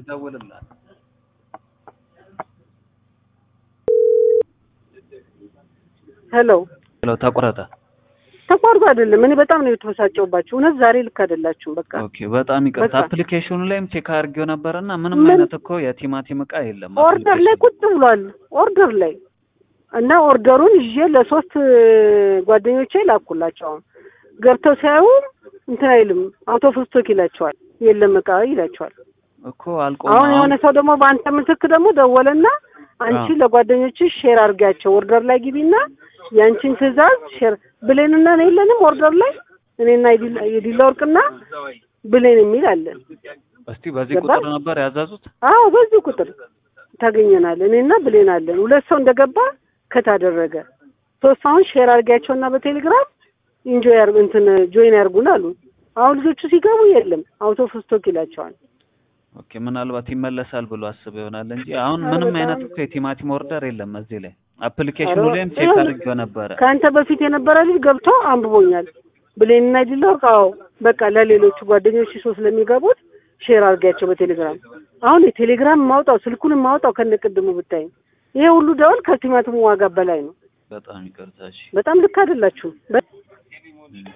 ደውልላት። ሄሎ ሄሎ ተቆረጠ። ተቋርጦ አይደለም። እኔ በጣም ነው የተበሳጨውባችሁ። እውነት ዛሬ ልክ አይደላችሁም። በቃ ኦኬ በጣም ይቅርታ። በቃ። አፕሊኬሽኑ ላይም ቼክ አድርጌው ነበረና ምንም ምን? አይነት እኮ የቲማቲም እቃ የለም። ኦርደር ላይ ቁጭ ብሏል። ኦርደር ላይ እና ኦርደሩን ይዤ ለሶስት ጓደኞቼ ላኩላቸው። አሁን ገብተው ሲያዩ እንትን አይልም አውቶ ፍስቶክ ይላቸዋል። የለም እቃ ይላቸዋል። እኮ አልቆ አሁን የሆነ ሰው ደግሞ በአንተ ምትክ ደግሞ ደወለና አንቺ አዎ። ለጓደኞችሽ ሼር አድርጊያቸው ኦርደር ላይ ግቢና የአንቺን ትዕዛዝ ሼር ብሌንና ነው የለንም ኦርደር ላይ እኔና የዲላ- የዲላ ወርቅና ብሌን የሚል አለን። እስቲ በዚህ ገባ? ቁጥር ነበር ያዘዙት። አዎ በዚህ ቁጥር ታገኘናል። እኔና ብሌን አለን። ሁለት ሰው እንደገባ ከታደረገ ሶስት አሁን ሼር አድርጊያቸውና በቴሌግራም ኢንጆይ ያርጉ እንትን ጆይን ያርጉን አሉ። አሁን ልጆቹ ሲገቡ የለም አውቶ ፍስቶክ ይላቸዋል። ኦኬ ምናልባት ይመለሳል ብሎ አስበው ይሆናል እንጂ አሁን ኧረ ምንም በጣም- አይነት እኮ የቲማቲም ኦርደር የለም እዚህ ላይ። አፕሊኬሽኑ ኧረ ላይም ቼክ ይኸውልህ፣ አድርጌው ነበረ። ከአንተ በፊት የነበረ ልጅ ገብቶ አንብቦኛል። ብሌንና ዲላ ወርቅ አዎ በቃ ለሌሎቹ ጓደኞች ሶ ስለሚገቡት ሼር አድርጊያቸው በቴሌግራም አሁን የቴሌግራም ማውጣው ስልኩን ማውጣው ከነቅድሙ ብታይ ይሄ ሁሉ ደወል ከቲማቲሙ ዋጋ በላይ ነው። በጣም ይቅርታ። እሺ በጣም ልክ አይደላችሁም። በ- እም።